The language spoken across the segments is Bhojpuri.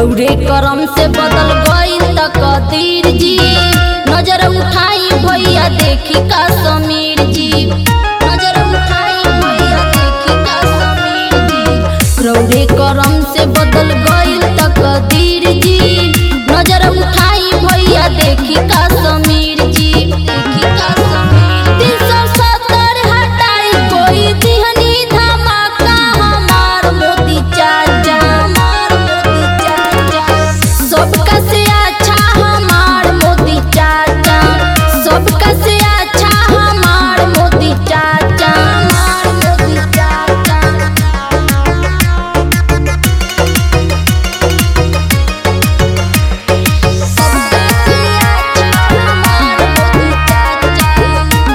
रौरे करम से बदल गईल तकदीर जी नजर उठाई भैया देखी का समीर जी नजर उठाई भैया देखी का समीर जी रौरे करम से बदल गईल तकदीर जी नजर उठाई भैया देखी का समीर जी देखी का समीर तीन सौ सत्तर हटाई कोई दिहनी धमाका हमार मोदी चाचा हमार मोदी चाचा सबका से अच्छा हमार मोदी चाचा सबका से अच्छा हमार मोदी चाचा हमार मोदी चाचा सबका से अच्छा हमार मोदी चाचा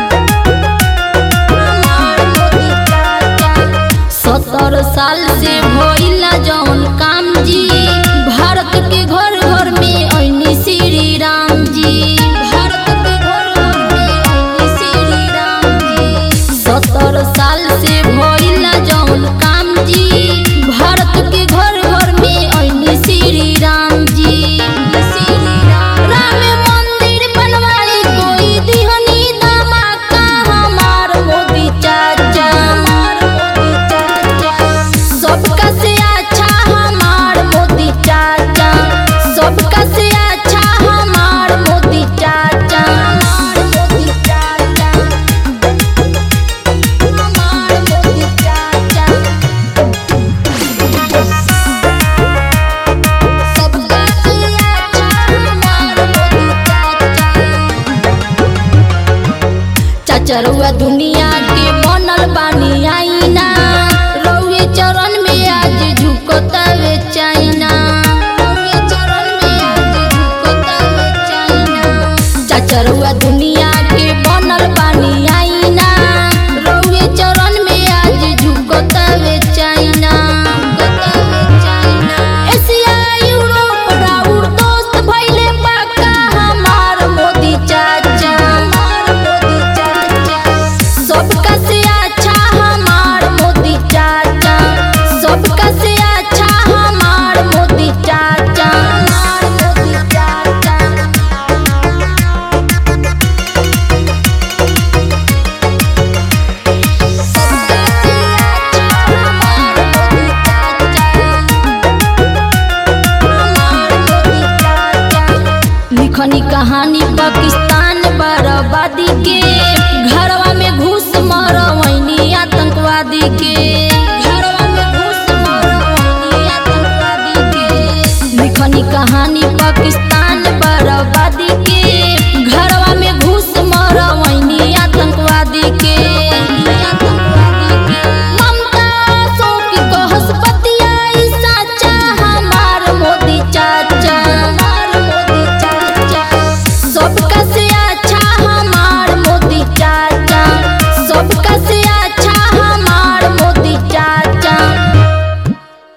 हमार मोदी चाचा सत्तर साल से भइला जौन काम जी भारत के घर घर में ऐनी श्री राम जी भारत के घर घर में ऐनी श्री राम जी सत्तर साल से भइला जौन काम जी भारत के घर घर में ऐनी श्री राम जी श्री राम राम मंदिर बनवाई कोई दिहनी धमाका हमार मोदी चाचा हमार मोदी चाचा सबका से अच्छा हमार मोदी चाचा सबका से अच्छा हमार मोदी चाचा हमार मोदी चाचा हमार मोदी चाचा सबका से अच्छा हमार मोदी चाचा चाचा रउआ दुनिया के बनल बानी आईना रउए चरण में आज झुकतावे चाइना रउए चरण में आज झुकतावे चाइना चाचा रउआ दुनिया के बनल बानी आईना रउए चरण में आज झुकतावे चाइना झुकतावे चाइना एशिया यूरोप राउर दोस्त भइले पाका हमार मोदी चाचा हमार मोदी चाचा सबका से अच्छा हमार मोदी चाचा सबका से अच्छा हमार मोदी चाचा हमार मोदी चाचा सबका से अच्छा हमार मोदी चाचा हमार मोदी चाचा लिखनी कहानी पाकिस्तान बर्बादी के घरवा में घुस मरवैनी आतंकवादी के घरवा में घुस मरवैनी आतंकवादी के लिखनी कहानी पाकिस्तान